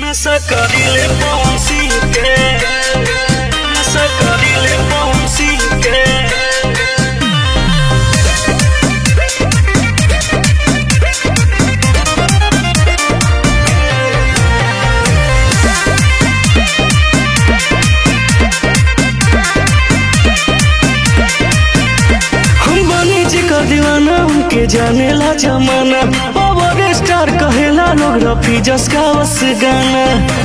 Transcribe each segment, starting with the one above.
Nessa carile ponsike Nessa carile ponsike हम बनी जी का दीवाना उनके जाने ला जमाना पावर स्टार कहेला लोग रफी जस का वस गाना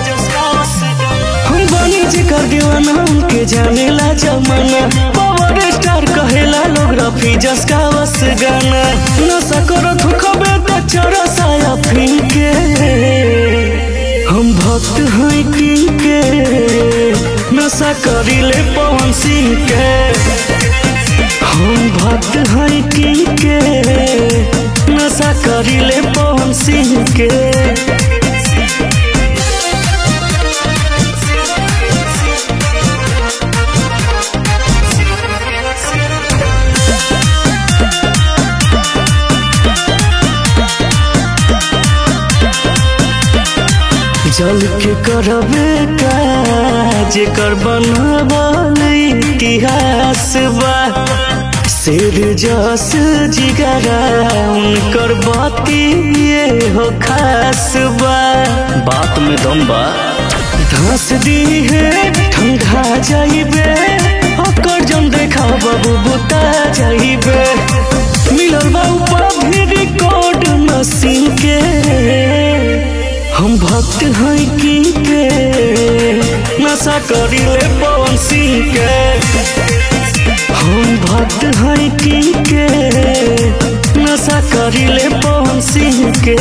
हम बनी जी का दीवाना उनके जाने ला जमाना पावर स्टार कहेला लोग रफी जस का वस गाना नशा करो थुकबे तो चोरा साया फिनके हम भक्त हैं किंग के नशा करीले पवन सिंह के हम भक्त हैं किंग के नशा करीले पवन सिंह के जल के करबे काज कर बनबल इतिहास बा शेर जस जिगरा उनकर बाती ये हो खास बा बात में दम बा धस दी है ठंडा जाइबे ओकर जम देखा बाबू बुता जाइबे मिलल बा ऊपर भी रिकॉर्ड मशीन के हम भक्त हैं की के नशा करीले पवन सिंह के हम भक्त हैं की के नशा करीले पवन सिंह के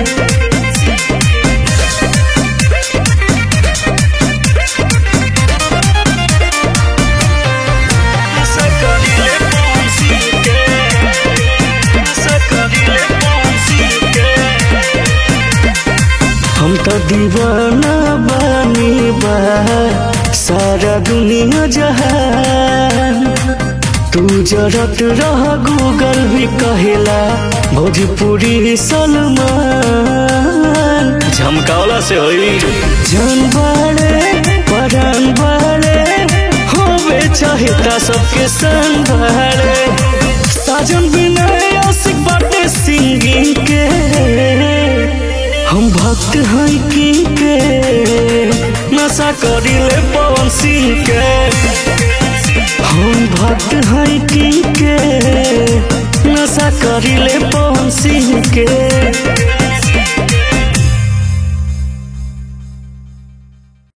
नशा करीले पवन सिंह के नशा करीले पवन सिंह के हम तो दीवाना बानी बा सारा दुनिया जहान तू जरत रह गूगल भी कहेला भोजपुरी सलमान झमकावला से होई जान बाड़े परान बाड़े होवे चाहेता सबके संग बाड़े साजन बिना आशिक बाटे सिंगिंग के हम भक्त हैं की के नशा करीले पवन सिंह के हम भक्त हैं की के नशा करीले पवन सिंह के